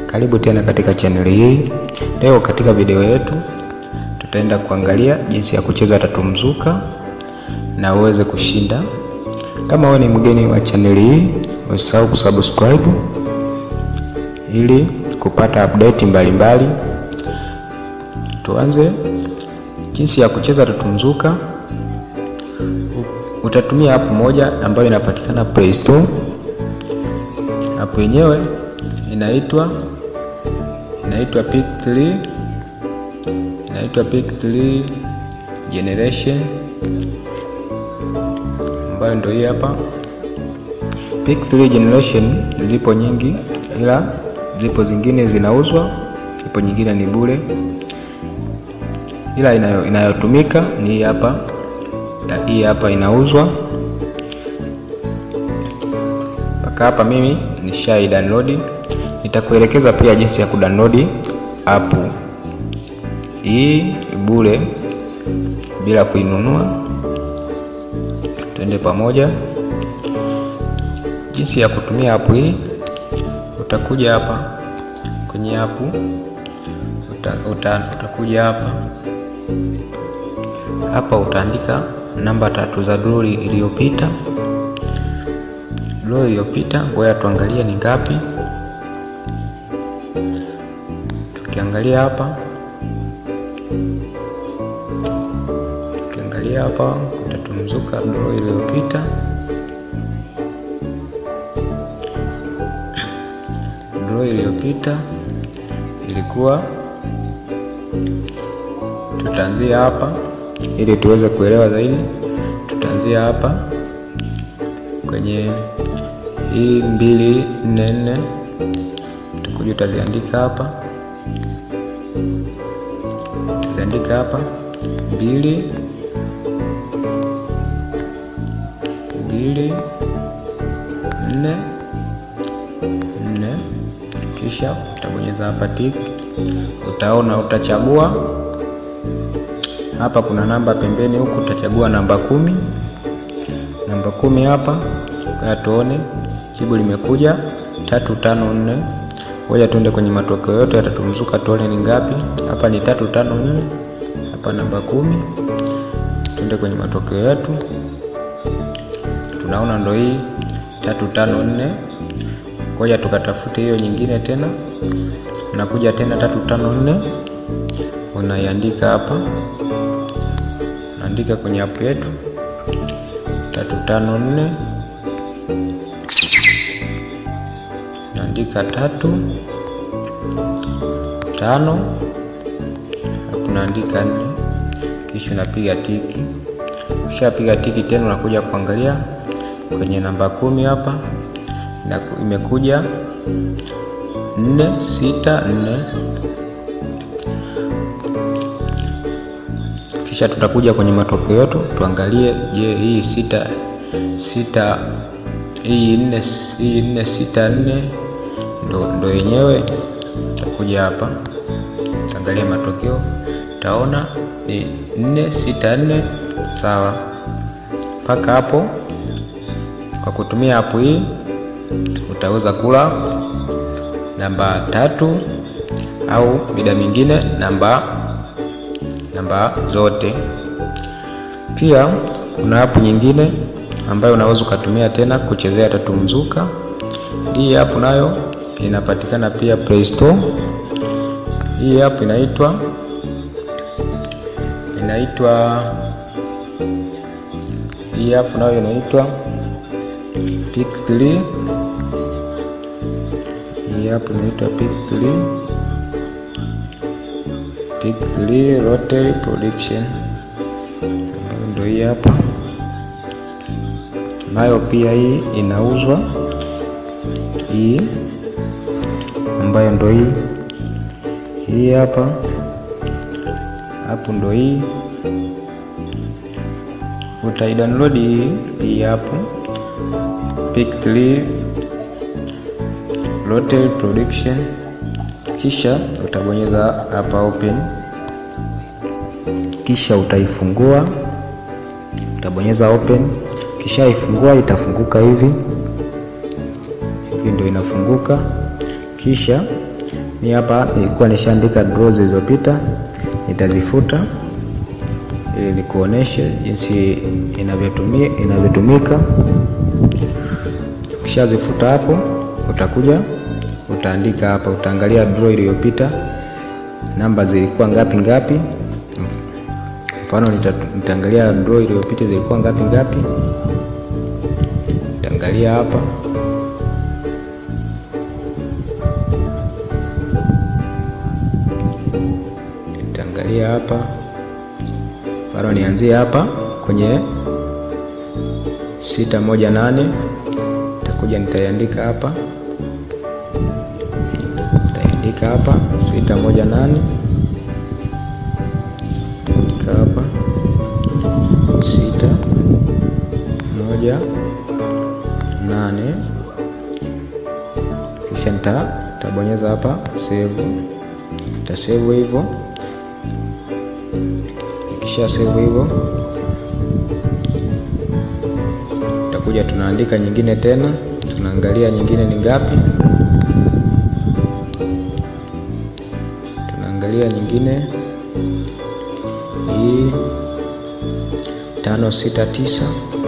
Karibu tena katika chaneli hii. Leo katika video yetu tutaenda kuangalia jinsi ya kucheza tatu mzuka na uweze kushinda. Kama wewe ni mgeni wa chaneli hii, usisahau kusubscribe ili kupata update mbalimbali. Tuanze jinsi ya kucheza tatu mzuka. Utatumia app moja ambayo inapatikana Play Store. App yenyewe inaitwa inaitwa Pick3 inaitwa Pick3 Generation ambayo ndio hii hapa. Pick3 Generation zipo nyingi, ila zipo zingine zinauzwa, zipo nyingine ni bure, ila inayo, inayotumika ni hii hapa. Hii hapa inauzwa mpaka hapa. Mimi nishai download, nitakuelekeza pia jinsi ya kudownload app hii bure bila kuinunua. Twende pamoja jinsi ya kutumia app hii. Utakuja hapa kwenye app uta, uta, utakuja hapa hapa utaandika namba tatu za doli iliyopita. Doli iliyopita, ngoja tuangalie ni ngapi. Tukiangalia hapa, tukiangalia hapa utatumzuka doli iliyopita, doli iliyopita ilikuwa, tutaanzia hapa ili tuweze kuelewa zaidi, tutaanzia hapa kwenye hii mbili nne nne, utakuja utaziandika hapa, utaziandika hapa mbili mbili nne nne, kisha utabonyeza hapa tik, utaona utachagua hapa kuna namba pembeni huku, utachagua namba kumi. Namba kumi hapa, kwa tuone jibu limekuja tatu tano nne. Ngoja tuende kwenye matokeo yote yatatumzuka, tuone ni ngapi. Hapa ni tatu tano nne, hapa namba kumi. Tuende kwenye matokeo yetu, tunaona ndo hii tatu tano nne. Ngoja tukatafute hiyo nyingine tena, unakuja tena tatu tano nne, unaiandika hapa andika kwenye app yetu tatu tano nne, naandika tatu tano, unaandika nne, kisha unapiga tiki. Ukishapiga tiki tena unakuja kuangalia kwenye namba kumi hapa na imekuja nne sita nne kisha tutakuja kwenye matokeo yetu tuangalie, je, hii sita sita hii nne hii nne sita nne ndo ndo yenyewe. Tutakuja hapa tuangalie matokeo, taona ni nne sita nne. Sawa, mpaka hapo. Kwa kutumia hapo hii utaweza kula namba tatu au mida mingine namba namba zote. Pia kuna app nyingine ambayo unaweza ukatumia tena kuchezea tatu mzuka. Hii app nayo inapatikana pia Play Store. Hii app inaitwa inaitwa hii app nayo inaitwa Pick3. Hii app inaitwa Pick3 Pick3 Lottery Production ambayo ndio hii hapa, nayo pia hii inauzwa, hii ambayo ndio hii hii hapa hapo, ndio hii utaidownload hii hii hapo Pick3 Lottery Production kisha utabonyeza hapa open, kisha utaifungua, utabonyeza open, kisha ifungua itafunguka hivi hivi, ndio inafunguka. Kisha Mi hapa nilikuwa nishaandika draw zilizopita, nitazifuta ili nikuoneshe jinsi inavyotumia inavyotumika. Ukishazifuta hapo, utakuja utaandika hapa, utaangalia draw iliyopita namba zilikuwa ngapi ngapi. Mfano nitaangalia draw iliyopita zilikuwa ngapi ngapi, nitaangalia hapa nitaangalia hapa, mfano nianzie hapa kwenye sita moja nane nitakuja nitaiandika hapa nitaandika hapa sita moja nane andika hapa sita moja nane kisha nita nitabonyeza hapa save, nitasave hivyo. Kisha save hivyo, tutakuja tunaandika nyingine tena, tunaangalia nyingine ni ngapi, tunaangalia nyingine hii tano sita tisa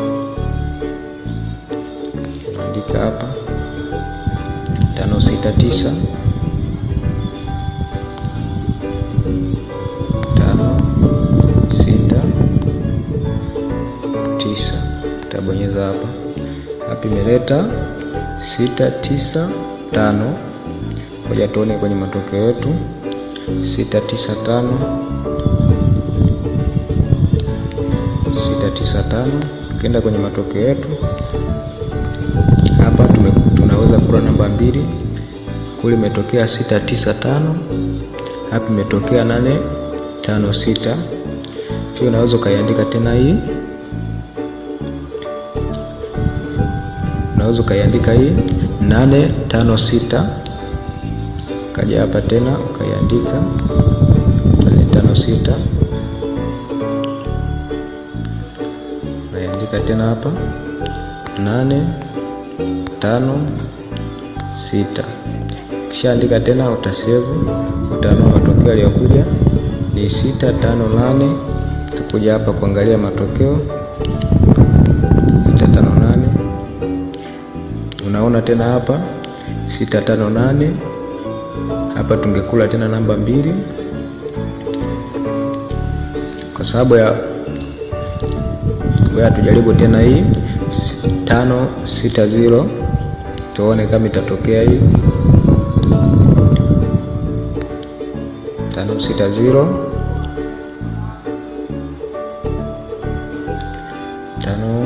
tunaandika hapa tano sita tisa tano sita tisa tabonyeza hapa hapa, imeleta sita tisa tano. Ngoja tuone kwenye matokeo yetu, sita tisa tano sita tisa tano. Tukienda kwenye matokeo yetu hapa tume, tunaweza kura namba mbili kule imetokea sita tisa tano, hapa imetokea nane tano sita. Pia unaweza ukaiandika tena hii, unaweza ukaiandika hii nane tano sita, ukaja hapa tena ukaiandika nane tano sita, ukaiandika tena hapa nane tano sita. Kishaandika tena utasevu, utaona matokeo yaliyokuja ni sita tano nane. Tukuja hapa kuangalia matokeo sita tano nane, unaona tena hapa sita tano nane. Hapa tungekula tena namba mbili kwa sababu ya ngoja tujaribu tena hii tano sita zero tuone kama itatokea hii tano sita zero tano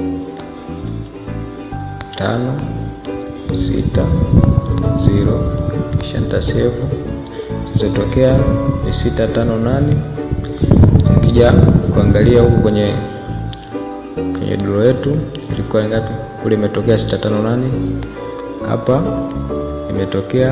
tano sita zero, kisha nitasevu. Zilizotokea ni sita tano nane. Nikija kuangalia huku kwenye kwenye draw yetu ilikuwa ngapi? Kule imetokea sita tano nane, hapa imetokea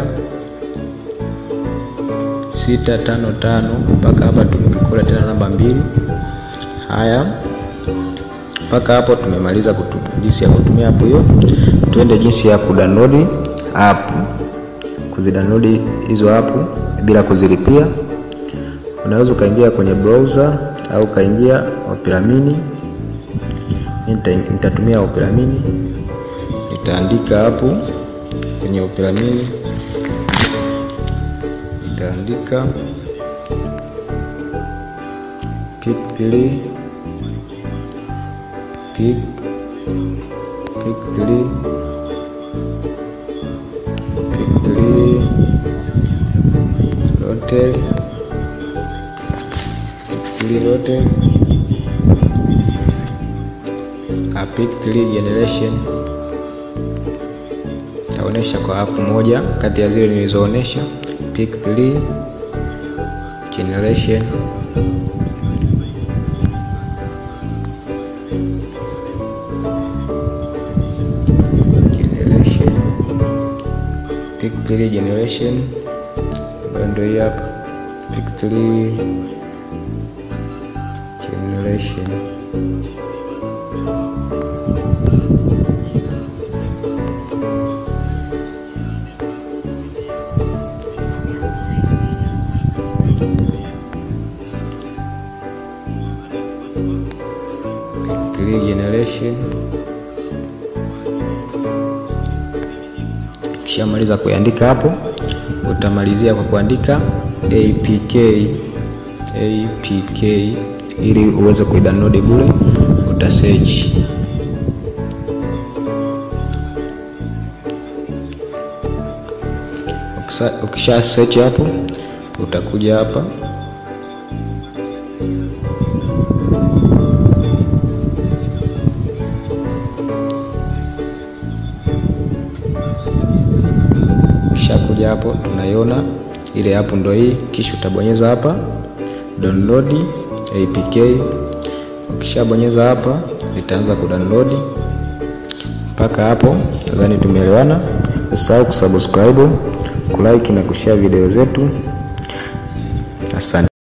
sita tano tano, mpaka hapa tumekula tena namba mbili. Haya, mpaka hapo tumemaliza jinsi ya kutumia app hiyo. Tuende jinsi ya kudownload app, kuzidownload hizo app bila kuzilipia. Unaweza ukaingia kwenye browser au ukaingia Opera Mini. Nitatumia Opera Mini, nitaandika hapo kwenye Opera Mini, nitaandika pick 3 pick pick 3 pick 3 hotel pick 3 hotel a pick 3 generation taonesha kwa app moja kati ya zile nilizoonesha. Pick 3 generation generation pick 3 generation ambayo ndio hii hapa pick 3 generation Three generation. Ukishamaliza kuandika hapo, utamalizia kwa kuandika apk apk ili uweze kuidownload bure, utasearch Ukisha search hapo, utakuja hapa kisha kuja hapo, tunaiona ile hapo ndo hii, kisha utabonyeza hapa download apk. Ukishabonyeza hapa, itaanza kudownload mpaka hapo. Nadhani tumeelewana. Usahau kusubscribe, kulike na kushare video zetu. Asante.